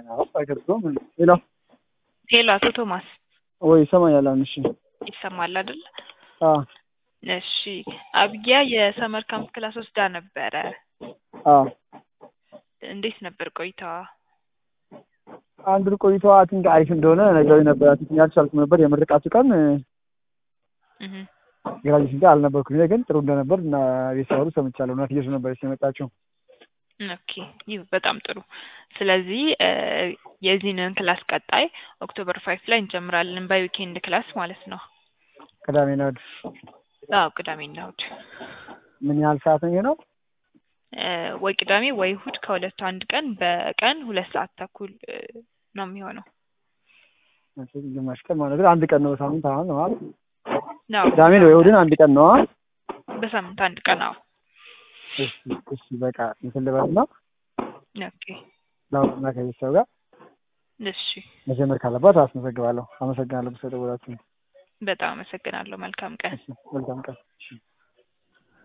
አይገርም። ሌላ ሄሎ፣ አቶ ቶማስ ወይ ይሰማኛል? አሁን እሺ፣ ይሰማል አይደል? አ እሺ፣ አብያ የሰመር ካምፕ ክላስ ወስዳ ነበረ። አ እንዴት ነበር ቆይታዋ? አንድ ቆይቷ አቲንክ አሪፍ እንደሆነ ነገሩኝ ነበር። አቲንክ ያልቻልኩም ነበር የምርቃቱ ቀን እህ ግራጁዌሽን ጋር አልነበርኩም። እኔ ግን ጥሩ እንደነበር እና ቤተሰቡ ሰምቻለሁ። እናት ኢየሱስ ነበረች የመጣችው። ኦኬ ይህ በጣም ጥሩ። ስለዚህ የዚህንን ክላስ ቀጣይ ኦክቶበር ፋይቭ ላይ እንጀምራለን በዊኬንድ ክላስ ማለት ነው። ቅዳሜና እሑድ አዎ ቅዳሜና እሑድ ምን ያህል ሰዓት ነው የሚሆነው? እ ወይ ቅዳሜ ወይ እሑድ ከሁለቱ አንድ ቀን በቀን ሁለት ሰዓት ተኩል እ ነው የሚሆነው። ግማሽ ቀን ማለት ነው። አንድ ቀን ነው በሳምንት አሁን ነው አይደል? ነው ቅዳሜ ነው እሑድን አንድ ቀን ነው። በሳምንት አንድ ቀን አዎ። እሺ እሺ በቃ እንትን ልበልና ኦኬ ላውቅና ከቤተሰብ ጋር እሺ መጀመር ካለባት አስመዘግባለሁ። አመሰግናለሁ። በሰደወላችሁ በጣም አመሰግናለሁ። መልካም ቀን። መልካም ቀን። እሺ